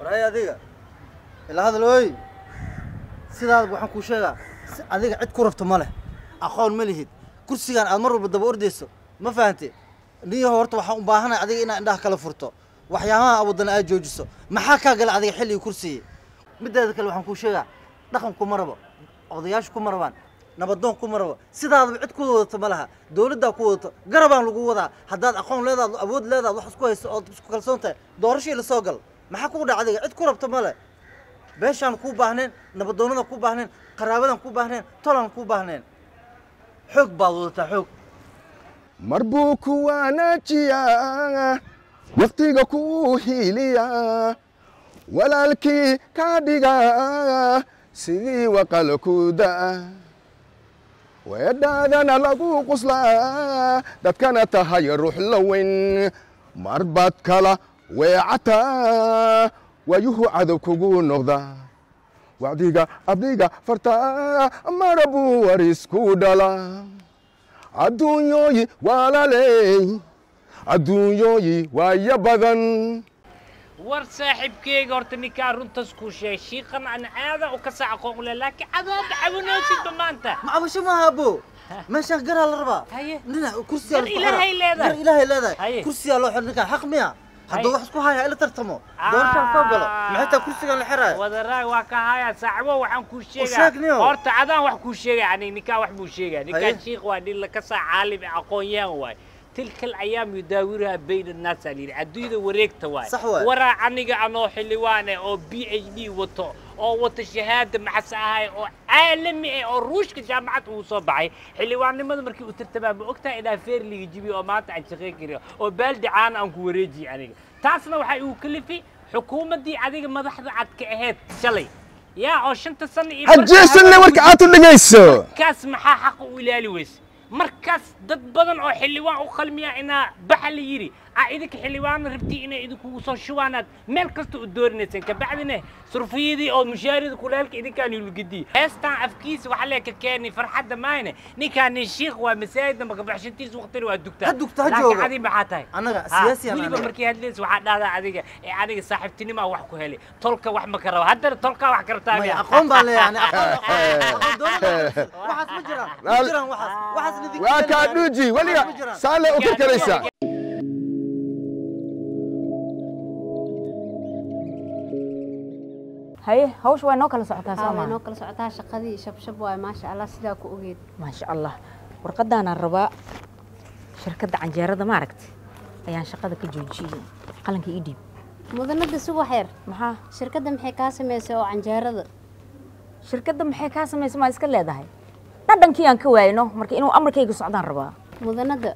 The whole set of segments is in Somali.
waray adiga ila hadalooy sidaad waxaan kuu sheegaa si adiga cid ku rabto ma leh aqoon ma lihid kursigan aad mar walba daba ordayso ma fahante niyaho horta waxaan u baahanahay adiga inaad indhaha kala furto waxyaabaha awadana aad joojiso maxaa kaa gala adiga xilligii kursigii mideeda kale waxaan kuu sheegaa dhaqan kuma rabo odayaashu kuma rabaan nabadoon kuma rabo sidaadaba cid ku wadato ma laha dowladdaa ku wadato garabaan lagu wadaa haddaad aqoon leedaad awood leedaad wax isku hayso ood isku kalsoon tahay doorashii lasoo gal maxaa kugu dhaca adiga cid ku rabto ma leh beeshaan kuu baahneen nabadoonnada kuu baahneen qaraabadan kuu baahneen tolan kuu baahneen xoog baad wadataa xoog mar buu ku wanaajiyaa wakhtiga kuu hiiliyaa walaalkii kaa dhigaa sidii waqal ku da'a weedhaadana lagu quslaa dadkana tahay ruux la weyn mar baad kala weecataa waayuhu cadow kugu noqda wacdiga abdiga fartaa mara buu warisku dhala adduunyooyi waalaley adduunyooyi waaya badan war saaxiibkeyga horta ninkaa runtaas kuu sheegay shiiqan aan caada u ka sac aqoon ule laakiin cadaada cawanoosidba maanta ma cabasho maaha abo meeshaan garaa la rabaa Haye. nina kursiyaa Gar laisku ilaahay xiraa. leedahay. gar ilaahay leedahay Haye. kursiyaa loo xir ninkaan xaq miya hadduu Haye. wax isku haya ila tartamo doorashaan soo galo Ah. maxay taa kursigan la xiraayo wadaraag waa ka haya saaxibo waxaan kuu sheeg sheegaa niyow. horta cadaan wax kuu sheegay ani ninkaa wax buu sheegaa ninkaa Haye. shiikh waa nin laka saa caalim ee aqoon-yahan waay tilka alayaam yudaawiraha bayna annaas aa layidhi adduunyada wareegta waay Sax waay. waraa aniga anoo xildhibaan eh oo b h d wato oo wata shahaada maxas ahay oo caalami ah oo ruushka jaamacad uu soo baxay xildhibaannimada markii uu tartamaa ma ogtahay inaa feerliga jibiyo oo maanta aan shaqayn karin oo baaldi caana aan ku wareejiye aniga taasna waxay uu kalifi xukuumaddii adiga madaxda cad ka ahayd shalay yaa oo shanta sano iyo hajeesanna warka aad u dhegayso markaas maxaa xaqa u ilaali weyse markaas dad badan oo xildhibaan u qalmiya inaa baxa la yidhi aa idinka xildhibaana rabtii inay idinkugu soo shubaanaad meel kasta u doorinayseen kabacdina surfiyadii oo mushaarida kulaalka idinkaan yulgidii heestaan afkiisa waxa lee ka keeni farxadda maayne ninkaan nin shiikh waa masaajidda makabaxshantiisa waqtina waa dugtaa Ha dugta, ha laakiin jooga. adi maxaa tahay Annaga, Ha, siyaasi aan weliba anaga. markii hadlaysa waxaa dhahdaa adiga ee aniga saaxiibtinimaa wax ku helay tolka wax ma ka rabo haddana tolkaa wax ka rabtaa maya miya? aqoon baan leeyahay ani aqoon aqoon doonada waxaas ma jiraan ma jiraan waxaas waxaas nidin waa kaa dhuuji weliga saale u karkaraysaa haye hawsha waa noo kala socotaa soo haa way maaha noo kala socotaa shaqadii shabshab waay maasha allah sidaa ku ogeed maasha allah warqadaanaan rabaa shirkadda canjeerada maaragta ayaan shaqada ka joojiyey qalanka ii dhiib mudanada subax yar maxaa shirkadda maxay kaa samaysay oo canjeerada shirkadda maxay kaa samaysa maa iska leedahay dhadhankii aan ka waayno marka inuu amarkayga socdaan rabaa mudanada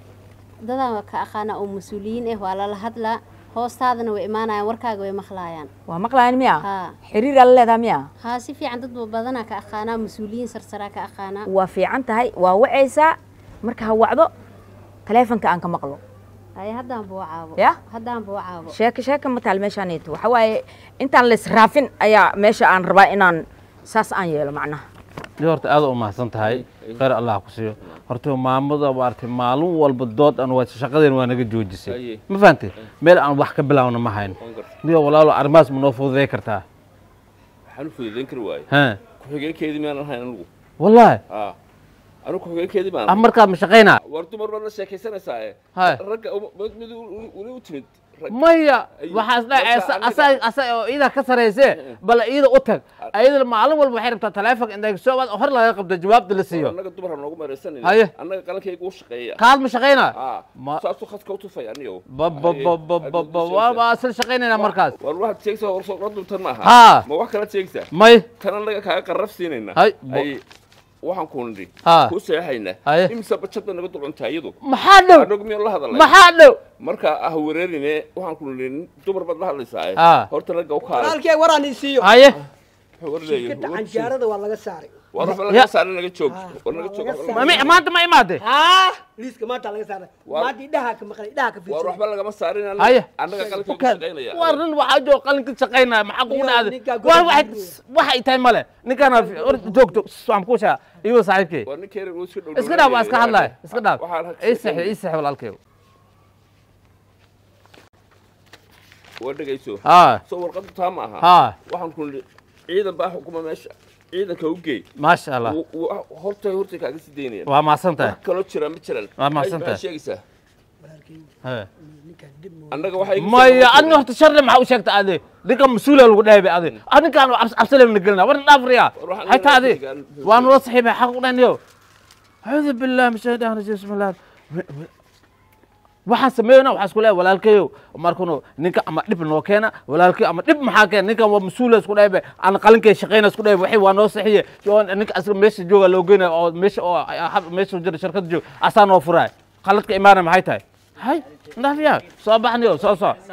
dadaan ka aqaanaa oo mas-uuliyiin ah waa lala hadlaa hoostaadana way imaanayaan warkaaga way maqlaayaan waa maqlayan miya haa xiriiraa la leedaha miya haa si fiican dad badanaa ka aqaanaa mas-uuliyiin sarsaraa ka aqaanaa waa fiican tahay waa wacaysaa marka ha wacdo taleefonka aan ka maqlo haye haddaan buu caabo Ya? haddaan buu caabo sheeko sheeka ma taal meeshaanayto waxa waaye intaan laysraafin ayaa meesha aan rabaa inaan saas aan yeelo macnaha dee horta aad u mahadsan tahay khayr allah ku siiyo horta maamada maaragtay maalin walba dood aan waa shaqadeen waa naga joojisay ma fahantay meel aan wax ka bilaawna ma hayn niyo walaalo arrimahaas ma noo fududay kartaa waxaan u fududayn kari waaye ha ku-xigeenkeedii miyaanan ahayn anigu wallaahi aa anigu ku-xigeenkeedii baan ah markaad ma shaqaynaa war dumar baad la sheekaysanaysaa ee Hai. ragga uma- mid mid weli u timid rag maya Ay, waxaas marka dhacaysa aniga- asaga asaga oo iida ka sarayse bal iida u tag ayada maalin walba waxay rabtaa taleefonka intay soo baad hor laga qabto jawaabta la siiyo annaga dumar ha noogu meeraysanayna Haye. annaga qalankayga u shaqeeya kaad ma shaqaynaa aa Ma- saasuu khadka u tufay aniyo babababababa waa isla shaqaynaynaa markaas war waxaad sheegaysaa war soo duntan ma aha haa ma wax kala sheegaysaa may tan annaga kaaga qarraf siinayna Hay, bo- ay waxaan ku nidhi Haa. kuu seexayna Haye. imisa bajad bay naga dulcuntaa iyadu maxaa dhow annagu miyaan la hadalay maxaa dhow marka ah wareerine waxaan ku nidhi dumar baad la hadlaysaa Haa. horta ragga u kaala walaalkee waraan ii siiyo haye wuxuu war leeyahay shirkadda canjeerada waa laga saaray war waxba Ya. laga saaray naga joog war naga joog laga waxba Ma- maanta ma imaade haa liiska maanta laga saaray War- maanta idhaha ka maqlay idhaha ka war fiirsan waxba lagama saarin Haye. annaga qalanka ku Bukaan. shaqaynaya waa rin waxaa jooga qalinka shaqaynaya maxaa kugu Iyo dhacday ninkaa waa guriga waxay jooga. waxay tahay male ninkaana joogto waan ku shaa iyo saaxiibkay waa ninkeena uu iska dhow iska dhaaf waa iska hadlaya iska dhaaf waxaan ii saxi ii saxi walaalkay waa dhegayso haa soo warqaddu taa ma aha haa waxaan ku nidhi ciidan baa xukuma meesha ciidanka u geey maasha allah Wuu- wuu- hortay hortay kaaga sii daynayaan waa mahadsan tahay wax kaloo jira ma jiran Waa mahadsan Maxay- maxay tahay. sheegaysaa Hee. annaga waxay iga maya soo- adna horta sharle maxaa u sheegta ade ninkan mas-uula lagu dhahay ade adinkaan cabsalena gelina warna dhaafriya War waxaan hayta ade leeyahay waa nula saxiibay xaq u dhaniyo acuudu billahi min shaytaan rajiim bismillah waxaan sameeyona waxaa isku leeyahay walaalkayow markunu ninka ama dhib noo keena walaalkayo ama dhib maxaa keena ninkan waa mas-uula isku dhahay aan qalinkay shaqeyna isku dhahay waxay waa noo saxiye oo ninka asga meesha jooga loo geynaya oo meesha oo meesha jira shirkada joog asaa noo furaay qaladka imaana maxay tahay hay ndaafiya soo baxniyo soo soo